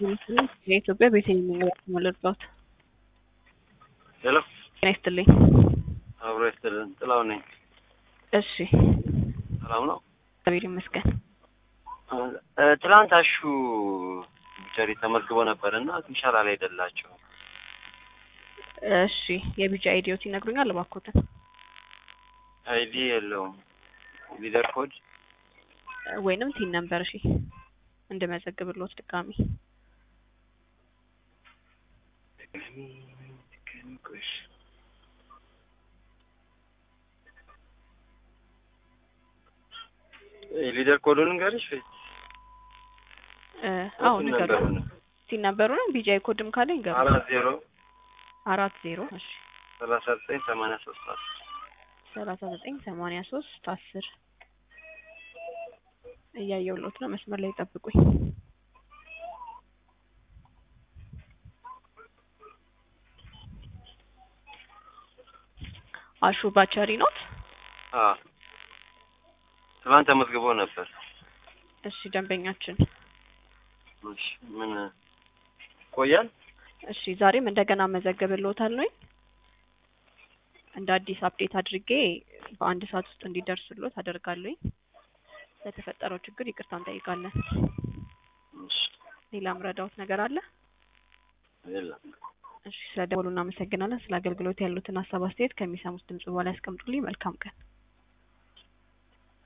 የኢትዮጵያ ቤተኝ መለርባት ሄሎ ጤና ይስጥልኝ። አብሮ ይስጥልን። ጥላው ነኝ። እሺ ሰላም ነው? እግዚአብሔር ይመስገን። እ፣ ትናንት አሹ ቢቸሪ ተመዝግቦ ነበር እና ትንሻላ ላይ አይደላቸው እሺ የቢጫ አይዲዮት ይነግሩኛል እባክዎትን? አይዲ የለውም ሊደር ኮድ ወይንም ቲን ነምበር እሺ እንድመዘግብልዎት ድጋሚ ሊደር ኮዱን ንገሪሽ ወይ? እ፣ አዎ እሱን ንገሩ። ነበር ነው። ቲን ነምበሩን ቢጫ ኮድም ካለ ይንገሩ። አራት ዜሮ አራት ዜሮ እሺ ሰላሳ ዘጠኝ ሰማንያ ሶስት አስር ሰላሳ ዘጠኝ ሰማንያ ሶስት አስር እያየሁልዎት ነው። መስመር ላይ ጠብቁኝ። አሹ ባቸሪ ኖት? አ ትናንት ተመዝግቦ ነበር። እሺ ደንበኛችን እሺ ምን ቆያል? እሺ ዛሬም እንደገና መዘገብልዎታል ነው እንደ አዲስ አፕዴት አድርጌ በአንድ ሰዓት ውስጥ እንዲደርስልዎት አደርጋለሁ። ለተፈጠረው ችግር ይቅርታ እንጠይቃለን። እሺ ሌላ ምረዳዎት ነገር አለ? የለም። እሺ ስለደወሉ እናመሰግናለን። ስለ አገልግሎት ያሉትን ሀሳብ አስተያየት ከሚሰሙት ድምጽ በኋላ ያስቀምጡልኝ። መልካም ቀን።